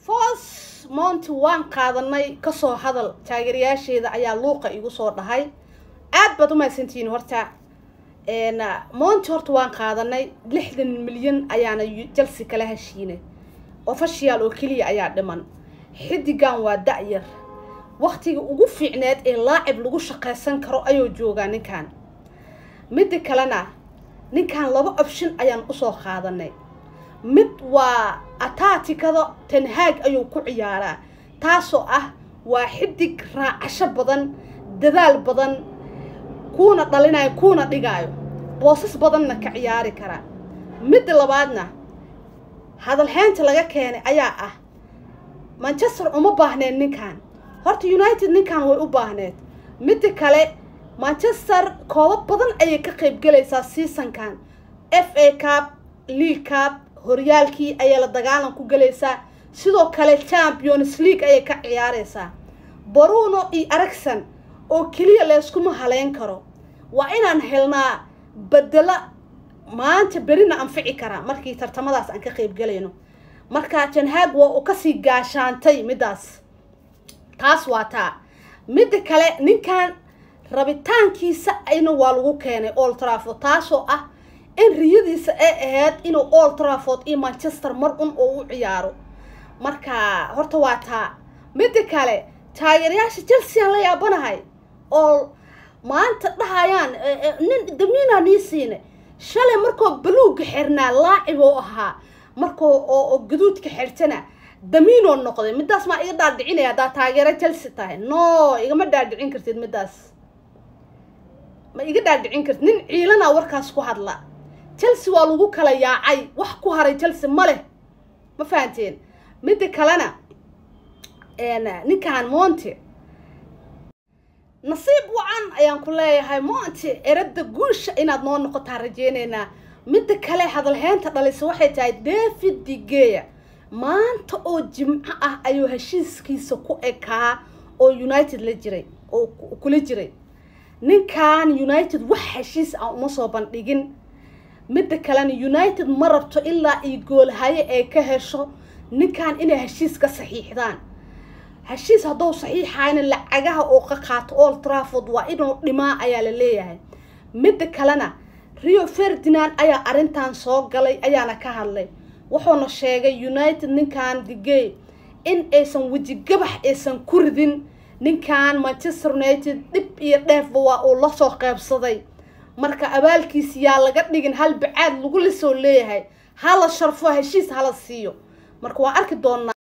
foos mounti waan qaadanay kasoo hadal taageerayaasheeda ayaa luuqa igu soo dhahay aad baad umahadsantihiin horta mounti horta waan qaadanay lixdan milyan ayaana jalsi kala heshiinay ofashiyaal oo keliya ayaa dhiman xidigan waa da-yar waktiga ugu fiicneed ee laacib lagu shaqaysan karo ayuu joogaa ninkan midda kalena ninkan laba option ayaan usoo qaadanay mid waa ataatikada tanhaag ayuu ku ciyaaraa taasoo ah waa xidig raacasho badan dadaal badan kuuna dhalinayo kuuna dhigaayo boosas badanna ka ciyaari karaa midda labaadna hadalheynta laga keenay ayaa ah manchester uma baahneed ninkan horta united ninkan way u baahneed midda kale manchester koobo badan ayay ka qayb galaysaa seasonkan f a cab league cab horyaalkii ayay la dagaalan ku galaysaa sidoo kale champions league ayay ka ciyaareysaa baruno iyo aragson oo keliya layskuma haleyn karo waa inaan helnaa bedelo maanta berina anfici karaa markii tartamadaas aan ka qayb galayno marka janhaag waa uu kasii gaashaantay middaas taas waa taa midda kale ninkan rabitaankiisa ayna waa lagu keenay old trafford taasoo ah in riyadiisa ay ahayd inuu old trafford iyo manchester mar un oo u ciyaaro marka horta waa taa midda kale taageerayaasha chelsea aan la yaabanahay oo maanta dhahayaan nin damiinaa nii siinay shalay markoo baluugga xirnaa laacib oo ahaa markoo oo gaduudka xirtana damiinoo noqday middaas maa iga dhaadhicinaya haddaa taageero chelsea tahay no igama dhaadhicin kartid middaas ma iga dhaadhicin kartid nin ciilana warkaas ku hadla chelsea waa lagu kala yaacay wax ku haray chelsea ma leh ma fahanteen midda kalena ninkan monte nasiib wacan ayaan ku leeyahay monte erada guusha inaad noo noqotaa rajeyneynaa midda kale hadalheynta dhalisa waxay tahay david digeya maanta oo jimco ah ayuu heshiiskiisa ku ekaa oo united la jiray oo kula jiray ninkan united wax heshiis ah uma soo bandhigin midda kalena united ma rabto ilaa iyo goolhaye ay ka hesho ninkan inay heshiis ka saxiixdaan heshiis hadduu saxiixayna lacagaha oo ka qaato old trafford waa inuu dhimaa ayaa la leeyahay midda kalena rio ferdinand ayaa arrintan soo galay ayaana ka hadlay wuxuuna sheegay united ninkan digey in aysan wejigabax aysan ku ridin ninkan manchester united dhib iyo dheefba waa uu lasoo qeybsaday marka abaalkiisa yaa laga dhigin hal bacaad lagu lasoo leeyahay hala sharfo heshiis hala siiyo marka waa arki doonaa